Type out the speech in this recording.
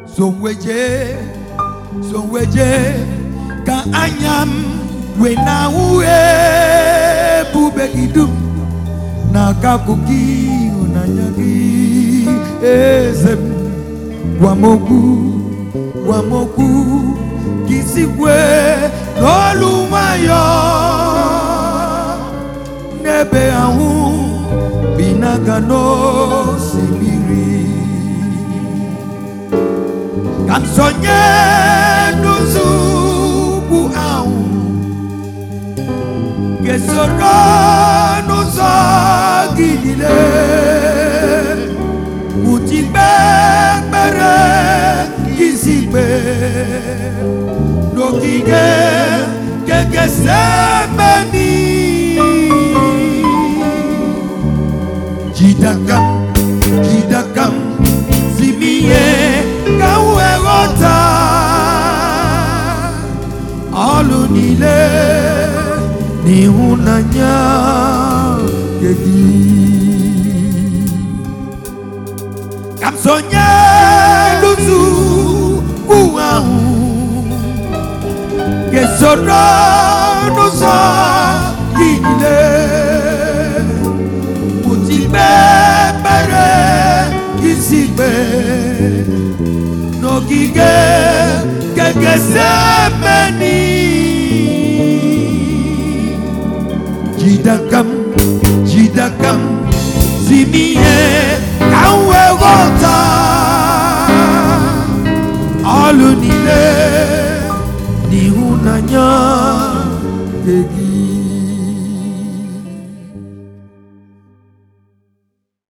sonweje sonweje ka anya m wee na-ahụ ebube gị dum n'aka akụkọ ịhụnanya gị eze m gwa m okwu gwa m okwu ka isi kwe n'olu nwayọ n'ebe ahụ bi n'aka n'osimiri ka m sonye n'ụzọugwu ahụ ga-esoro n'ụzọ gị niile utikpe ekpere isi ikpe n'ogige kekesemeni jidaka m jidaka m si m ihe ka m wee ghọta ọlụ niile n'ịhụnanya nke gị ka m sonye n'ụzọugwu ahụ ga-esoro n'ụzọ gị niile pụtikpe ekpere isi ikpe n'ogige kekesemeni jidaka m jidaka m zi m ihe ka m wee ghọta ọlụ niile n'ịhụnanya nke gị